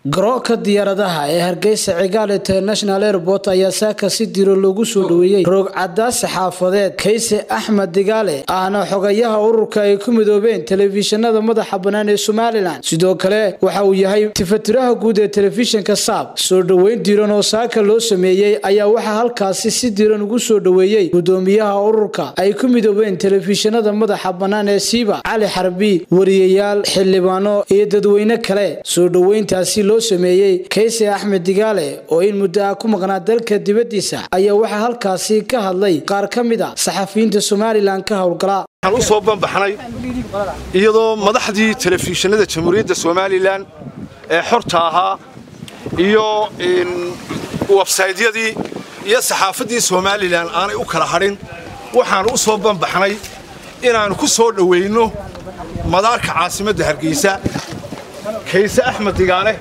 garoonka diyaaradaha ee hargeysa cigaal international airport ayaa saaka si diro loogu soo dhoweeyey roogcadaasi xaafadeed kayse axmed digaale ahna xogayaha ururka ay ku midoobeen telefishinada madaxa bannaan ee somalilan sidoo kale waxa uu yahay tifatiraha guud ee telefishinka saab soo dhoweyn diran oo saaka loo sameeyey ayaa waxaa halkaasi si diran ugu soo dhoweeyey gudoomiyaha ururka ay ku midoobeen telefishinada madaxa bannaan ee siiba cali xarbi wariyayaal xildhibaano iyo dadweyne kale soo dhoweyntaasi loo sameeyey kayse axmed digaale oo in muddo ah ku maqnaa dalka dibaddiisa ayaa waxaa halkaasi ka hadlay qaar ka mid a saxafiyiinta somalilan ka howlgala waxaan u soo banbaxnay iyadoo madaxdii telefishinada jamhuuriyadda somalilan ee xorta ahaa iyo websaydyadii iyo saxaafaddii somalilan aanay u kala hadhin waxaan u soo banbaxnay inaannu ku soo dhowayno madaarka caasimadda hargeysa kayse axmed digaale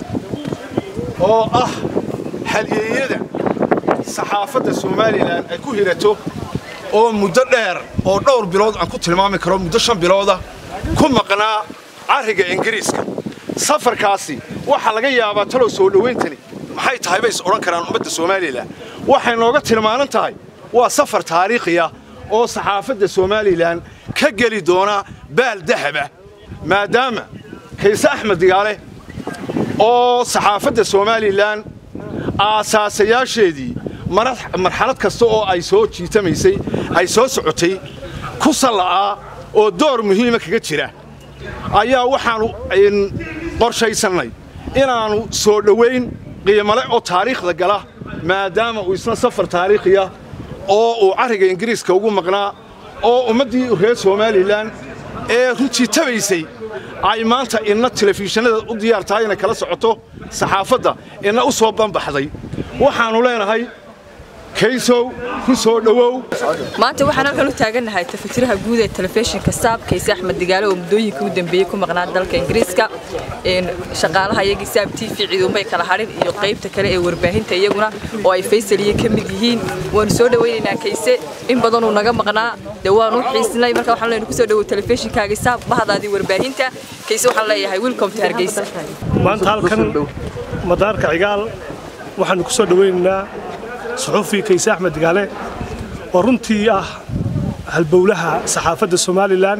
oo ah halyeeyada saxaafadda somalilan ay ku hirato oo muddo dheer oo dhowr bilood aan ku tilmaami karo muddo shan bilooda ku maqnaa carriga ingiriiska safarkaasi waxaa laga yaabaa talow soo dhowayntani maxay tahay bay is odhan karaan ummadda somalilan waxay nooga tilmaanan tahay waa safar taariikhiya oo saxaafadda somalilan ka geli doona baal dahaba maadaama kayse axmed digaale oo saxaafadda somalilan aasaasayaasheedii marxalad kasta oo ay soo jiitamaysay ay soo socotay ku salla'aa oo door muhiima kaga jira ayaa waxaannu qorshaysannay inaannu soo dhowayn qiimale oo taariikhda gala maadaama uu isna safar taariikhiya oo uu carriga ingiriiska ugu maqnaa oo ummaddii reer somalilan ee runtii tabaysay ay maanta inna telefishinada u diyaar tahay inay kala socoto saxaafadda inna u soo banbaxday waxaannu leenahay kaysow ku soo dhowow maanta waxaan halkan u taagannahay tafatiraha guud ee telefishinka saab kayse axmed digaale oo muddooyinkii u dambeeyey ku maqnaa dalka ingiriiska shaqaalaha iyagii saab t v ciiduunbay kala hadhin iyo qaybta kale ee warbaahinta iyaguna oo ay faysaliye ka mid yihiin waanu soo dhowaynaynaa kayse in badanuu naga maqnaa dee waanu u xiisnay marka waxaan leenahay ku soo dhowow telefishinkaagii saab bahdaadii warbaahinta kayse waxaan leeyahay welcome to hargeysa maanta halkan madaarka cigaal waxaanu ku soo dhowaynaynaa suxufi kayse axmed digaale oo runtii ah halbowlaha saxaafadda somalilan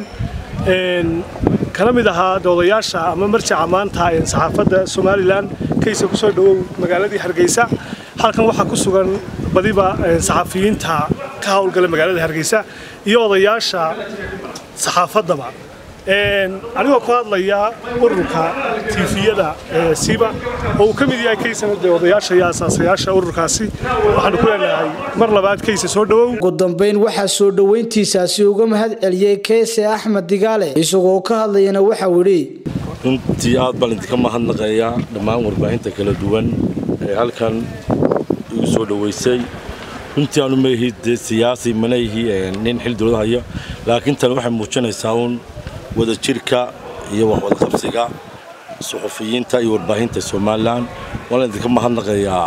kana mid ahaa doodayaasha ama marjaca maanta saxaafadda somalilan kayse ku soo dhowow magaaladii hargeysa halkan waxaa ku sugan badiba saxafiyiinta ka howlgala magaalada hargeysa iyo odayaasha saxaafaddaba anigoo ku hadlaya ururka tiifiyada siba oo uu ka mid yahay kaysana dee odayaasha iyo asaasayaasha ururkaasi waxaanu ku leenahay mar labaad kayse soo dhowow ugu dambayn waxaa soo dhoweyntiisaasi uga mahad celiyey kayse axmed digaale isagoo ka hadlayana waxau idhi runtii aad baan idinka mahadnaqayaa dhammaan warbaahinta kala duwan ee halkan igu soo dhoweysay runtii aanu maihi dee siyaasi mana ihi nin xil dowlad haya laakiin tani waxay muujinaysaa uun wadajirka iyo waxwadaqabsiga suxufiyiinta iyo warbaahinta somalilan waana idinka mahadnaqayaa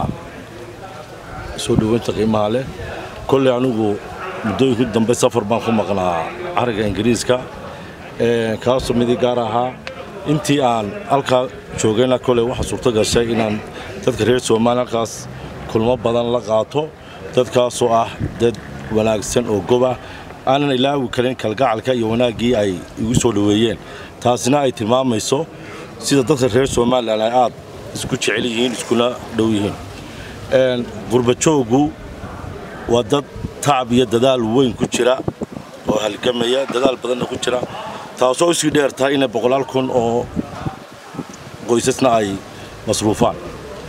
soo dhoweynta qiimaha leh kolley anigu muddooyinku dambe safar baan ku maqnaa carriga ingiriiska kaasoo midii gaar ahaa intii aan halkaa joogayna kolley waxaa suurto gashay inaan dadka reer somalilan halkaas kulmo badan la qaato dadkaasoo ah dad wanaagsan oo goba aanan ilaawi karin kalgacalka iyo wanaaggii ay igu soo dhoweeyeen taasina ay tilmaamayso sida dadka reer somalilan ay aad isku jecel yihiin iskuna dhow yihiin qurbajooggu waa dad tacab iyo dadaal weyn ku jira oo halgamaya dadaal badanna ku jira taasoo usii dheer tahay inay boqolaal kun oo qoysasna ay masruufaan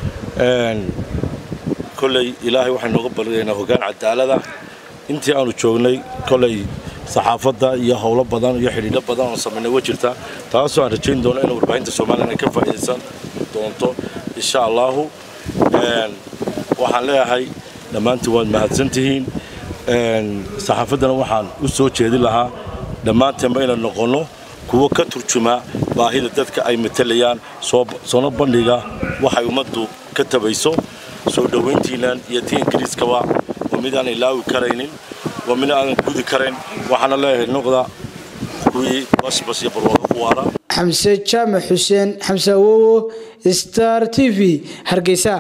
kolley ilaahay waxay nooga balgaynaa hoggaan cadaalada intii aanu joognay kolay saxaafadda iyo howlo badan iyo xidhiidho badan oo samaynay wa jirta taasoo aan rajayn doono in warbaahinta somalilan ay ka faa'iidaysan doonto insha allaahu waxaan leeyahay dhammaantiin waad mahadsan tihiin saxaafaddana waxaan u soo jeedin lahaa dhammaanteenba inaan noqonno kuwo ka turjuma baahida dadka ay matalayaan soona bandhiga waxay ummaddu ka tabayso soo dhowayntiinnan iyo tii ingiriiskaba waa mid aan ilaawi karaynin waa mid aanan gudi karayn waxaana leeyahay noqda kuwii basbas iyo barwaaqo ku waara xamse jaamac xuseen xamse awowo star t v hargeysa